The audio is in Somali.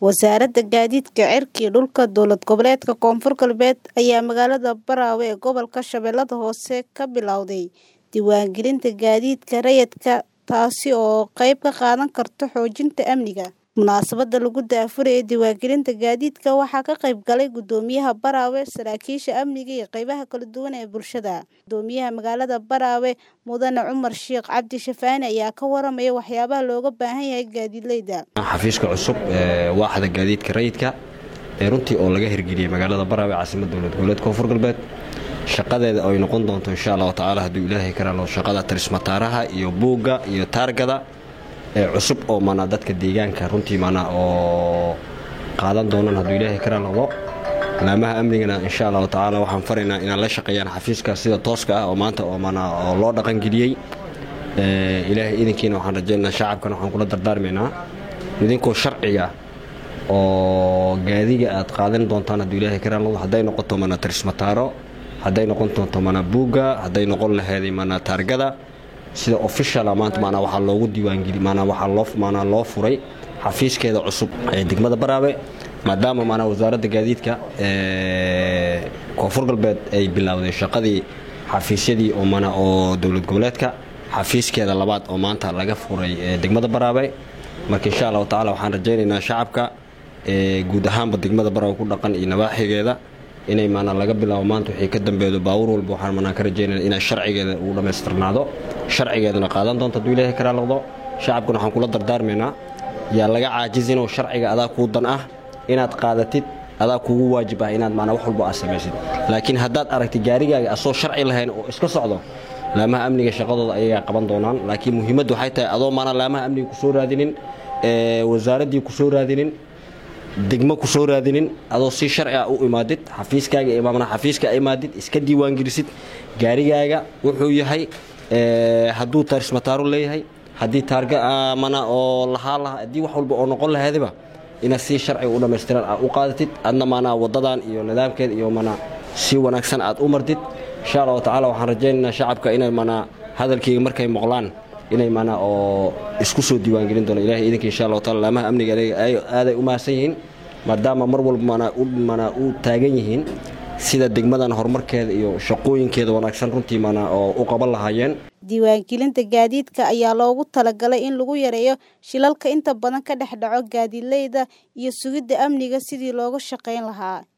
Wasaaradda Gaadiidka Cirka iyo Dhulka Dowlad Goboleedka Koonfur Galbeed ayaa magaalada Baraawe ee gobolka Shabeellaha Hoose ka bilowday diiwaangelinta gaadiidka rayidka taasi oo qayb ka qaadan karta xoojinta amniga. Munaasabadda lagu daahfurayo diiwaangelinta gaadiidka waxaa ka qayb galay Guddoomiyaha Baraawe, saraakiisha amniga iyo qaybaha kala duwan ee bulshada. Guddoomiyaha magaalada Baraawe Mudane Cumar Sheikh Cabdi Shafaani ayaa ka waramaya waxyaabaha looga baahan yahay gaadiidleyda. xafiiska cusub ee waaxda gaadiidka rayidka ee runtii oo laga hirgeliyey magaalada Baraawe caasimadda dowlad goboleedka Koonfur Galbeed shaqadeeda ay noqon doonto insha Allah tacaala hadduu ilaahay ka raalo shaqada tarismataaraha iyo buugga iyo taargada ee cusub oo mana dadka deegaanka runtii mana oo qaadan doonaan hadduu ilaahay ka raalo laamaha amnigana insha Allah tacaala waxaan faraynaa inaan la shaqeeyaan xafiiska sida tooska ah oo maanta oo mana oo loo dhaqan geliyey ee ilaahay idinkiina waxaan rajaynaynaa shacabkana waxaan kula dardaarmaynaa idinkoo sharciga oo gaadiga aad qaadan doontaan hadduu ilaahay ka raalo hadday noqoto mana tarismataaro hadday noqon doonto mana buugga hadday noqon laheeday mana taargada sida officiala maanta maanaa waxaa loogu diiwaangeli maanaa waxaa loo maanaa loo furay xafiiskeeda cusub ee degmada Baraawe maadaama maanaa wasaaradda gaadiidka ee koonfur galbeed ay bilowday shaqadii xafiisyadii oo mana oo dowlad goboleedka xafiiskeeda labaad oo maanta laga furay ee degmada Baraawe marka insha Allah tacaala waxaan rajaynaynaa shacabka ee guud ahaanba degmada Baraawe ku dhaqan iyo nabaaxigeeda inay maanaa laga bilaabo maanta wixii ka dambeedo baawur walba waxaan maanaa ka rajaynaynaa inay sharcigeeda ugu dhammaystirnaado sharcigeedana qaadan doonto hadduu ilaahay ka raaloqdo shacabkuna waxaan kula dardaarmaynaa yaa laga caajizin oo sharciga adaa kuu dan ah inaad qaadatid adaa kugu waajib ah inaad maanaa wax walba aad samaysid laakiin haddaad aragtid gaarigaaga asoo sharci lahayn oo iska socdo laamaha amniga shaqadooda ayagaa qaban doonaan laakiin muhiimaddu waxay tahay adoo maanaa laamaha amniga ku soo raadinin ee wasaaraddii ku soo raadinin degmo ku soo raadinin adoo si sharci ah u imaadid xafiiskaaga imaamna xafiiska imaadid iska diiwaangelisid gaarigaaga wuxuu yahay hadduu tarismataaro leeyahay haddii taarga mana oo lahaa laha haddii wax walba oo noqon lahaydaba inaad si sharciga u dhammaystiran aad u qaadatid adna maanaa waddadan iyo nidaamkeeda iyo mana si wanaagsan aad u martid insha allahu tacaala waxaan rajaynaynaa shacabka inay mana hadalkayga markay maqlaan inay mana oo isku soo diiwaangelin doono ilahay idinka insha allahu taala laamaha amniga aaday u mahadsan yihiin maadaama mar walba mana u mana u taagan yihiin sida degmadan horumarkeeda iyo shaqooyinkeeda wanaagsan runtii mana oo u qaban lahaayeen diiwaangelinta gaadiidka ayaa loogu talagalay in lagu yareeyo shilalka inta badan ka dhex dhaco gaadiidleyda iyo sugidda amniga sidii looga shaqayn lahaa